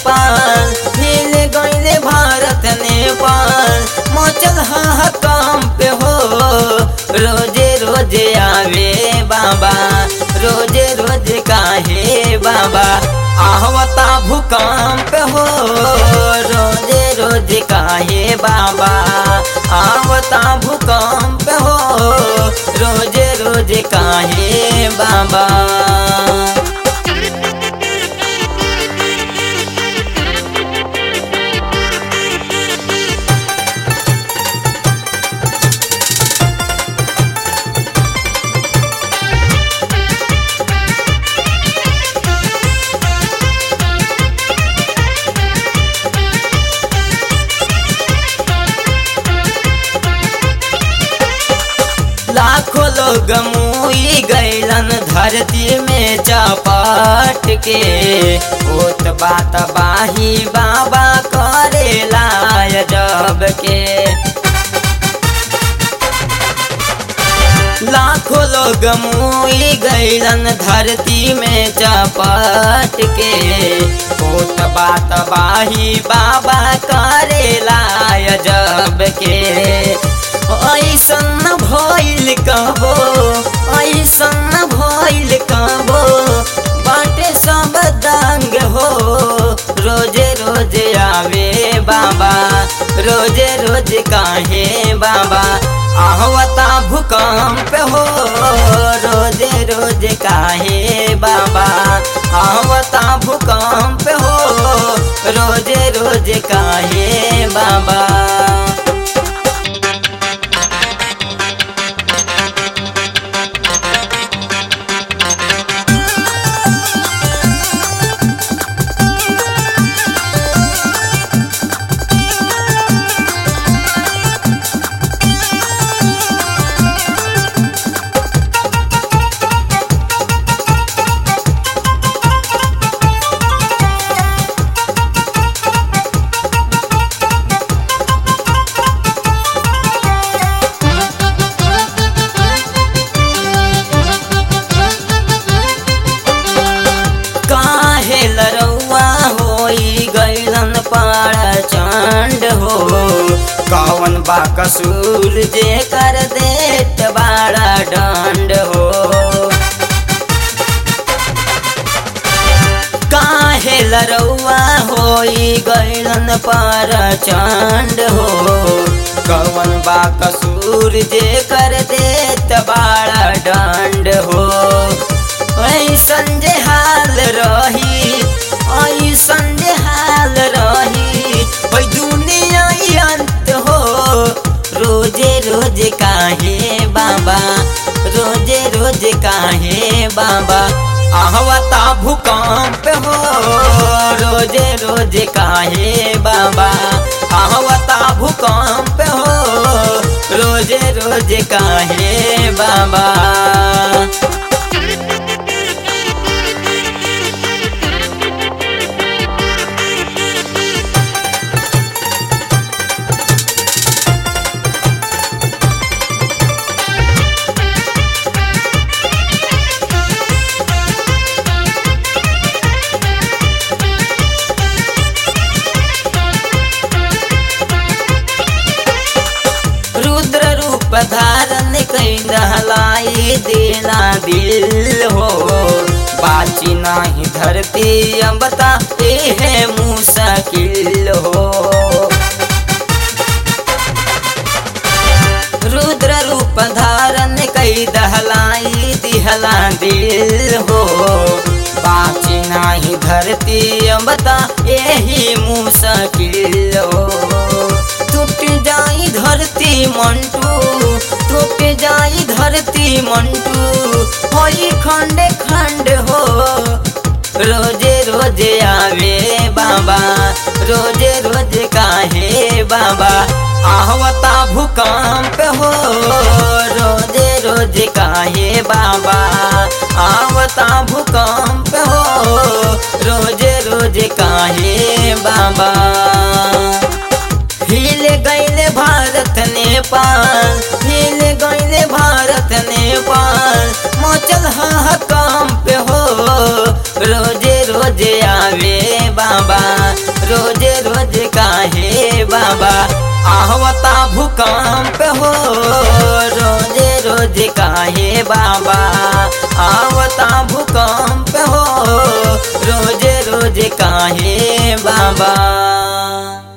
नेपाल हिल गईले भारत नेपाल मचल हा काम पे हो रोजे रोजे आवे बाबा रोजे रोजे काहे बाबा आहवता भूकंप हो रोजे रोजे काहे बाबा आवता भूकंप हो रोजे रोजे काहे बाबा लाखों लोग मुई गैलन धरती में चपाट के ओत बात बाही बाबा करे लाय जब के लाखों लोग मुई गैलन धरती में चपाट के ओत बात बाही बाबा करे लाय जब के ऐसन भइल कबो ऐसन भइल कबो बाटे सब दंग हो रोजे रोजे आवे बाबा रोजे रोजे काहे बाबा आहवता भूकंप हो रोजे रोजे काहे बाबा आहवता भूकंप हो रोजे रोजे काहे बाबा काहे लरौआ होई गैलन पाड़ चंड हो कौन बा कसूर जे कर देत बाड़ा दंड हो काहे लरौआ होई गैलन पाड़ चंड हो कौन बा कसूर जे कर देत बाड़ा दंड हो ऐसन जे हाल रही ऐसन जे हाल रही ओई दुनिया ही अंत हो रोजे रोजे काहे बाबा रोजे रोजे काहे बाबा आहवता भूकंप हो रोजे रोजे काहे बाबा आहवता भूकंप हो रोजे रोजे काहे बाबा रुद्र रूप धारण कई दहलाई देना दिल हो बाची नाही धरती अबता है मुश्किल हो रुद्र रूप धारण कई दहलाई दिहला दिल हो बाची नाही धरती अबता यही मुश्किल हो टूट जाई धरती मंटू टूट जाई धरती मंटू होई खंड खंड हो रोजे रोजे आवे बाबा रोजे रोजे काहे बाबा आहवता भूकंप हो रोजे रोजे काहे बाबा आवता भूकंप हो रोजे रोजे काहे बाबा हिल गईले भारत नेपाल हिल गईले भारत नेपाल मचल हा काम पे हो रोजे रोजे आवे बाबा आवता भूकंप हो रोजे रोज काहे बाबा आवता भूकंप हो रोजे रोज काहे बाबा